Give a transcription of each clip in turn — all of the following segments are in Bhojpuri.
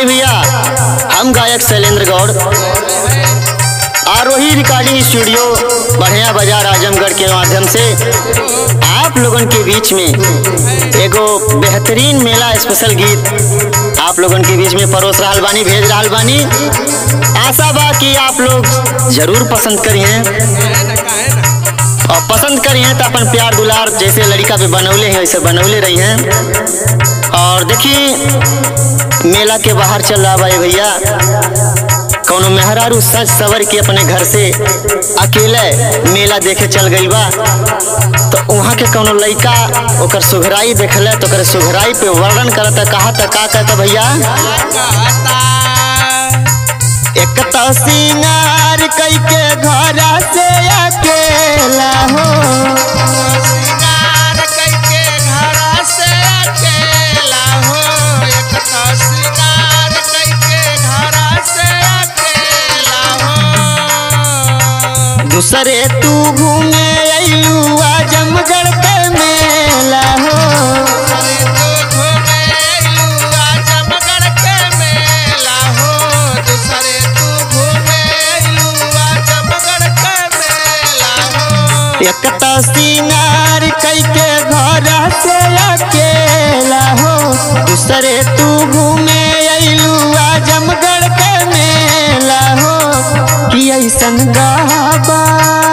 आई भैया हम गायक शैलेंद्र गौड़ आरोही रिकॉर्डिंग स्टूडियो बढ़िया बाजार आजमगढ़ के माध्यम से आप लोगन के बीच में एगो बेहतरीन मेला स्पेशल गीत आप लोगन के बीच में परोस रहा बानी भेज रहा बानी आशा बा कि आप लोग जरूर पसंद करिए और पसंद करिए तो अपन प्यार दुलार जैसे लड़का पे बनौले हैं वैसे बनौले रही हैं और देखिए मेला के बाहर चल रहा भाई भैया कौनो मेहरारू सज सवर के अपने घर से अकेले मेला देखे चल गई बा तो वहाँ के कौनो लड़का ओकर सुघराई देखले तो ओकर सुघराई पे वर्णन करता कहा था का कहता भैया एक तो सिंगार कई के घर से अकेला हो दूसरे तू घूमे अयलू आजमगढ़ के मेला हो एक तो सिंगार कई के घर से अकेला हो दूसरे तू घूमे अयलू आजमगढ़ के मेला हो कि ऐसन गाबा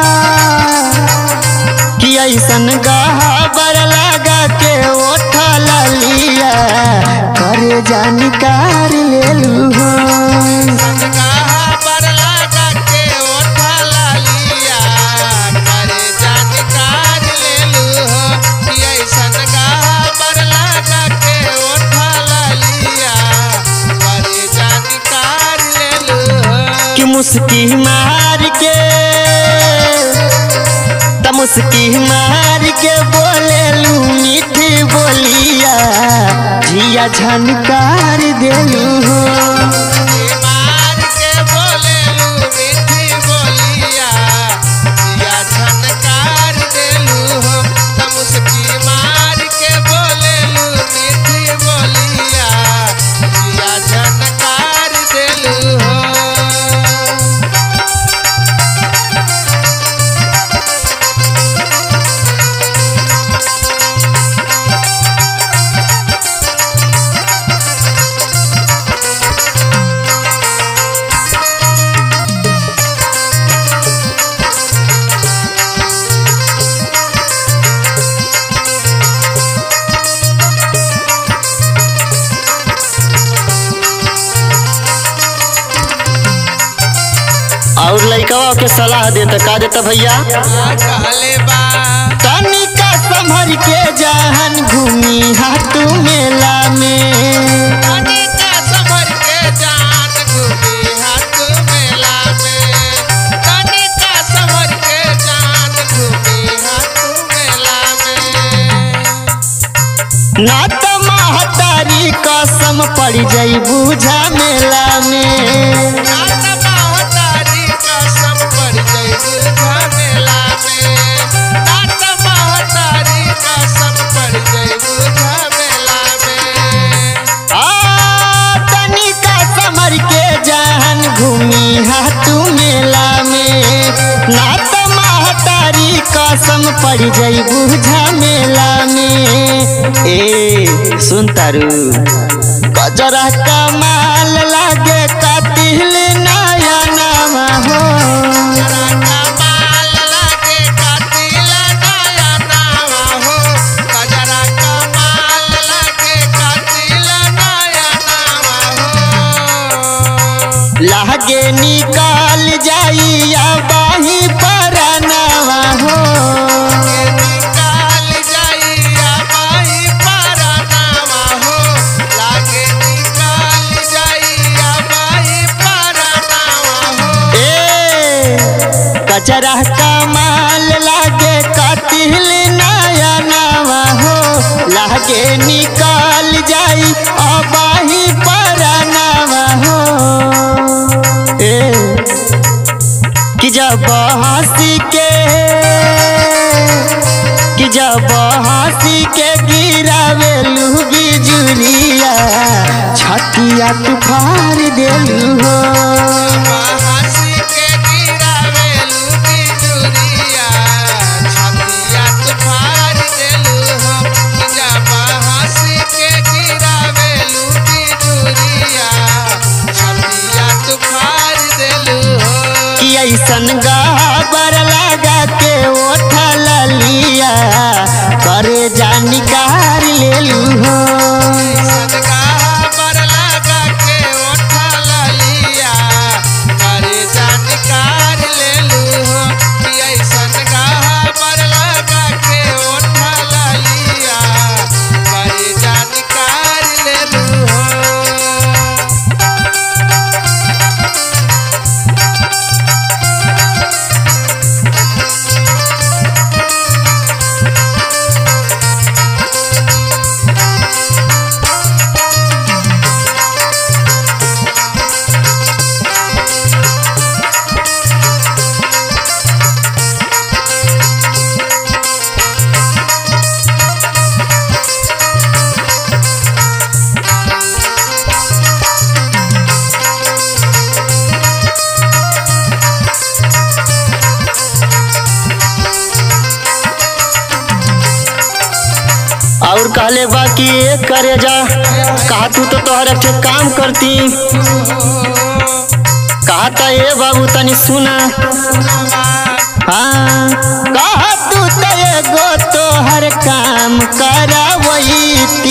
कि ऐसन गाबर लगा के ओठा लिया करे जानकार ले लू हो कि मुस्की मार के त मुस्की मार के बोले लू मीठी बोलिया जिया झनकार देलू हो और लड़कवा के सलाह देता का देता भैया तनिका संभर के जहन घूमी हाथू मेला में ना तो महतारी कसम पड़ जाई बूझा मेला में आ तनिका समर के जहन घूमी हाथू मेला में ना तो महतारी कसम पड़ जाई बूझा मेला में ए सुन तारू गजरा कमाल लागे कातिल नया नामा हो लागे निकाल जाइया बाही परनावा हो ए कचरा कमाल लागे कातिल नया नावा हो लागे निकाल जाई अबाही परनावा हो ए कि जब हंसी के कि जब हंसी के गिरावे लू बिजुरिया छतिया तू फार देलू हो हंसी के गिरावेलू बिजुरिया छतिया तू फाड़ देलू हो जब हंसी के गिरावेलू बिजुरिया छतिया तू फाड़ देलू हो कि ऐसन गाबर लगा के ओठल लिया करे जा निकार लेलू हो सदका पर लगा के उठल लिया करे जानकार लेलू हो कि ऐसन गाह पर लगा के उठल लिया करे जानकार लेलू हो और कहले बा कि ए करे जा कहा तू तो तोहर एक ठे काम करती कहा था ए बाबू तनी सुना हाँ कहा तू तो एगो तोहर काम करावैती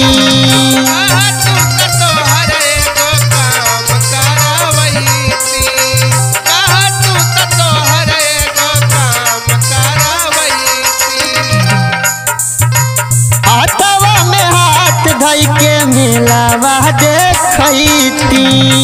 हाथवा में हाथ धई के मिलावा देखैती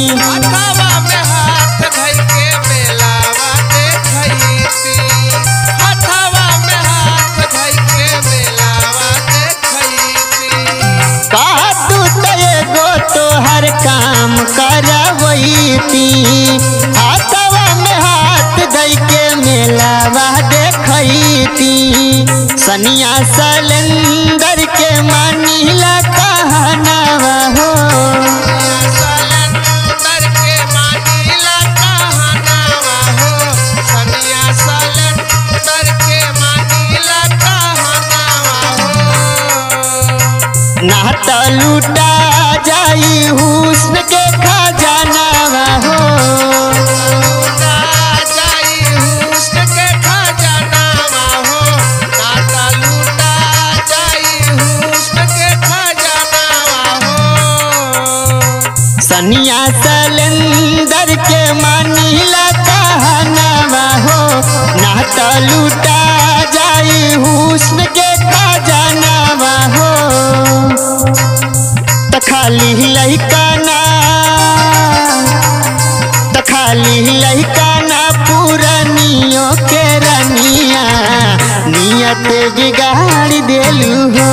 कहा तू तो एगो तोहर काम करवैती हाथवा में हाथ धई के मेलावा देखैती सनिया सलेंदर के मानीला कहनावा हो नात लूटा जाई हुस्न के खजानावा हो सनिया सलेंदर के मानीला कहनावा हो नात लूटा जाई हुस्न के खजानावा हो त खाली लइका ना त खाली लइका ना पुरनियो के रनिया नियत बिगाड़ देलू हो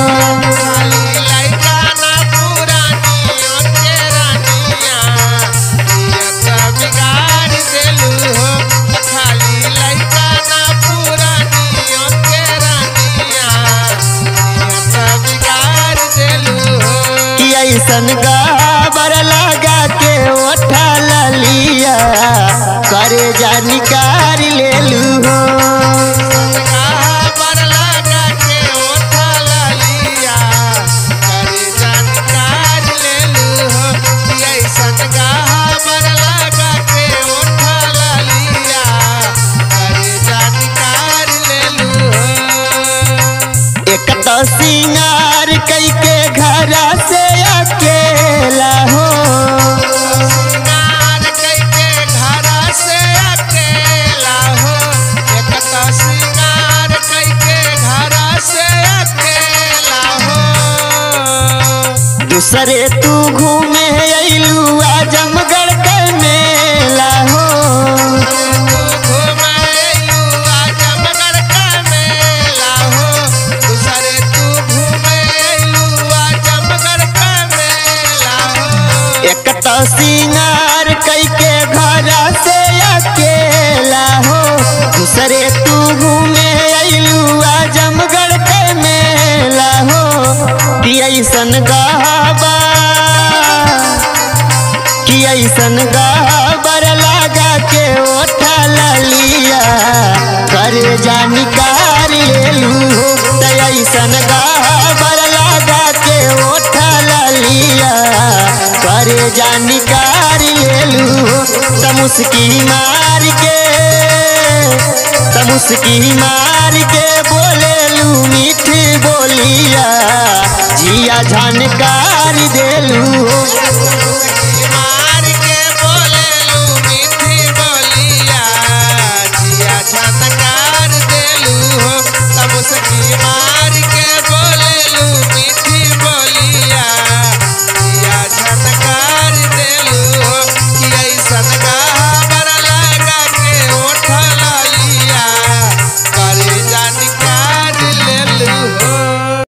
कि ऐसन गाबर लगा के ओठा लिया करे जा निकार लेलू हो एक तो सिंगार कई के घर से अकेला हो सिंगार कइके घर से अकेला हो एक तो सिंगार कइके घर से अकेला हो दूसरे तू घूमे अइलू आजमगढ़ के मेला हो तू घुमाएलू आजमगढ़ का मेला हो दूसरे तू घुमाएलू आजमगढ़ का मेला हो एक तो सिंगार कई के घर से अकेला हो दूसरे तू घूमे अइलू आजमगढ़ के मेला हो कि ऐसन गहबा कि ऐसन गबर लगा के ओठा लिया करे जानिकार लेलू हो त ऐसन गबर लगा के ओठा लिया करे जानिकार लेलू हो त मुस्की मार के त मुस्की मार के बोलेलू मीठी बोलिया जिया झनकार देलू